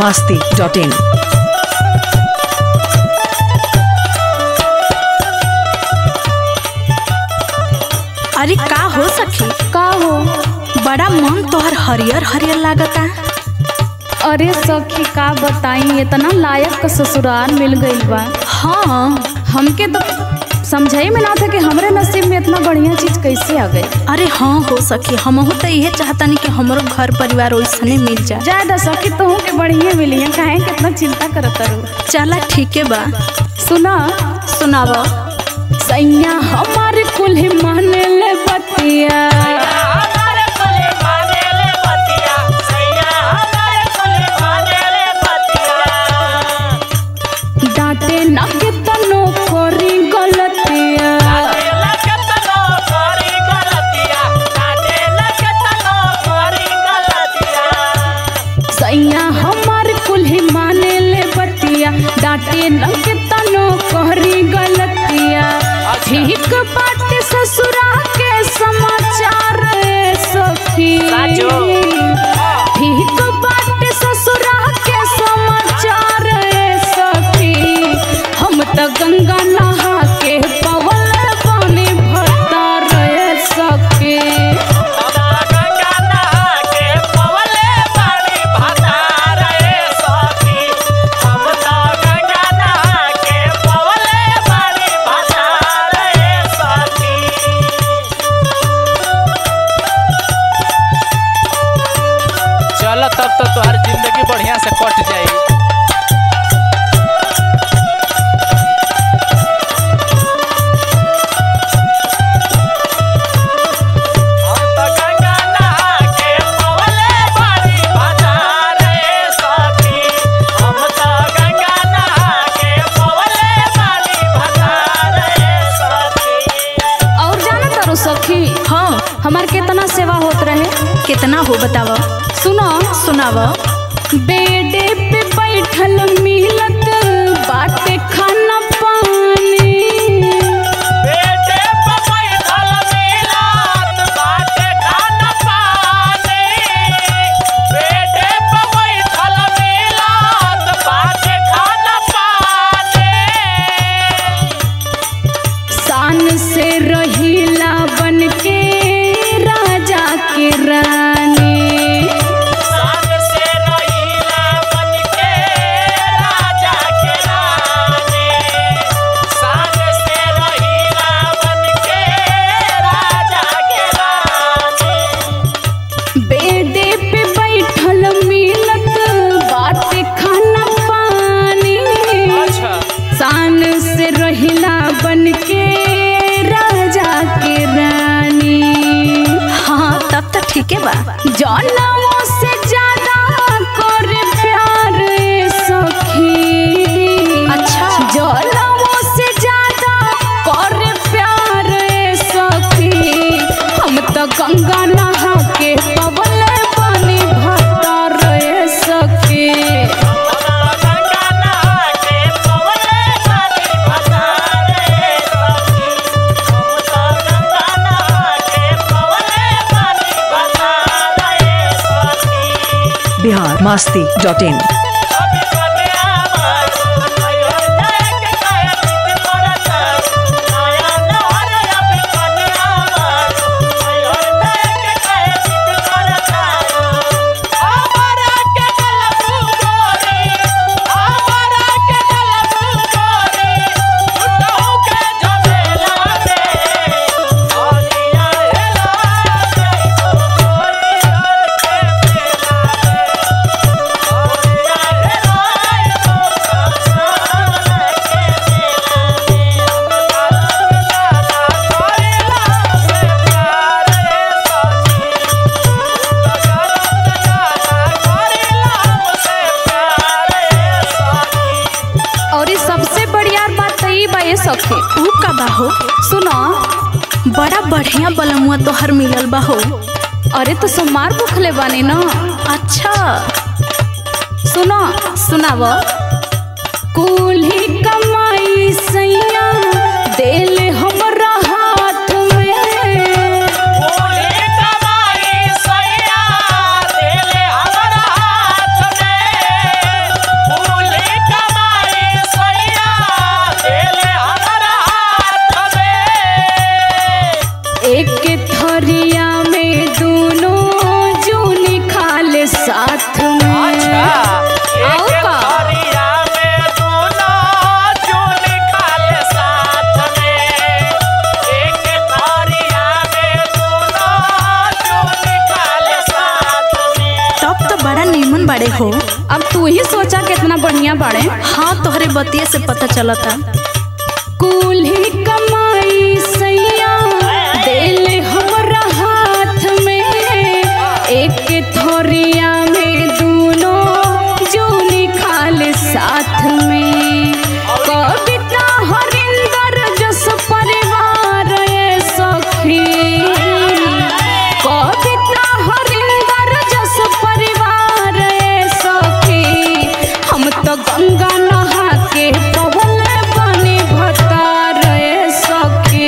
masti dot in. अरे का हो सखी का हो बड़ा मन तोहर हरियर हरियर लागता अरे सखी का बताई इतना लायक का ससुराल मिल गइल बा हाँ हमके तो समझाई में ना था कि हमरे नसीब में इतना बढ़िया चीज कैसे आ गई अरे हाँ हो सखी हमहू तो इहे चाहतानी कि हमरो घर परिवार वैसने मिल जाए ज्यादा सखी तो के बढ़िया मिली है काहे कितना चिंता करत रू चला ठीके बा सुना सुनाव सैया हमारे कुल्हे माने ले बतिया हमारे कुल माने ले बतिया सैया हमारे कुल माने ले बतिया डांटे ना के तनो करी गलतिया ताते लगे तनो करी गलतिया ताते लगे तनो करी गलतिया सैया हमारे कुल्हे माने ले बतिया डांटे ना के तनो करी गलतिया ठीक बाटे ससुरा के समाचार ए सखी साचो। ठीक बाटे ससुरा के समाचार ए सखी हम त गंगा नहा के पवल पानी भरता रहे सखी हमरा गंगा नहा के पवले पानी भता रहे सखी हम तो गंगा नहा के पवले पानी भता रहे सखी चल तब तो तोहर जिंदगी बढ़िया से कट जाई हम तो गंगा नहा के पवले पानी भता रहे सखी हम तो गंगा नहा के पवले पानी भता रहे सखी और जाना तारो सखी हाँ हमार कितना सेवा होत रहे कितना हो बताव सुनो सुनाव बेडे पे बैठल मिलत बाटे खाना पानी बेटे पे बैठल मिलात बाटे खाना पानी बेटे पे बैठल मिलात बाटे खाना पानी शान से रहीला बन के राजा के रानी शान से रहीला बन के राजा के रानी शान से रहीला बन के राजा के रानी बेडे पे बैठल मिलत बाटे खाना पानी अच्छा शान से रहीला बन के राजा के रानी हाँ तब तो ठीके बा जनमों से ज्यादा कर प्यार ए सखी अच्छा। जनमों से ज्यादा कर प्यार ए सखी हम तो गंगा नहा के पवल पानी भरता रहे सखी हमरा गंगा नहा के पवले पानी भता रहे सखी हम तो गंगा नहा के पवले पानी भता रहे सखी Bihar masti dot in. अभी कन्या मारू आयो देख काया चित करता आया नहर अभी कन्या मारू आयो देख काया चित करता हमारा के गलबू गोरी हमारा के गलबू गोरी उठो के झमेला में औरिया हेला जाई तो गोरी हर के मेला में और ये सबसे बढ़िया बात तो ई बा ये सखी ऊ का बा हो सुनो बड़ा बढ़िया बलमुआ तोहर मिलल बा हो अरे तो सोमार भूखले बानी ना अच्छा सुनो सुनाव कुल्ही कमाई सैया दिल हमरा हाथ में बोले कमाई सैया दिल हमरा हाथ में हो अब तू ही सोचा कितना बढ़िया बाड़े हाँ तोहरे बतिये से पता चलता कुल्ही कमाई सैया दिल हमरा हाथ में एक थोरिया में दोनों जूनी खाल साथ में कविता हरिंदर जस परिवार ये सखी कविता हरिंदर जस परिवार ये सखी हम तो गंगा नहा के पवन पानी भतार ये सखी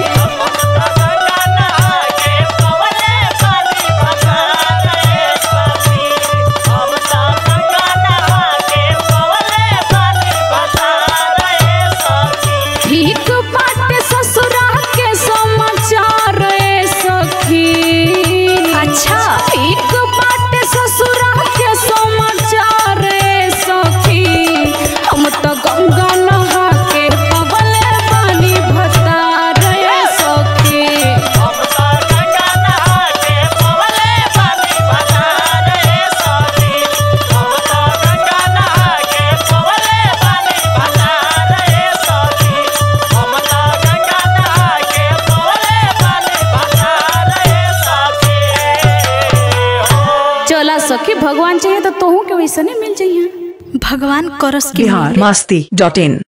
ठीक बाटे ससुरा के समाचार ए सखी अच्छा। ठीक बाटे ससुरा के समाचार ए सखी हम तो गंगा नहा के पवले पानी भतार ए सखी चला सखी भगवान चाहिए तो तोहू के वैसे नहीं मिल जाइए भगवान करस के बिहार मस्ती डॉट इन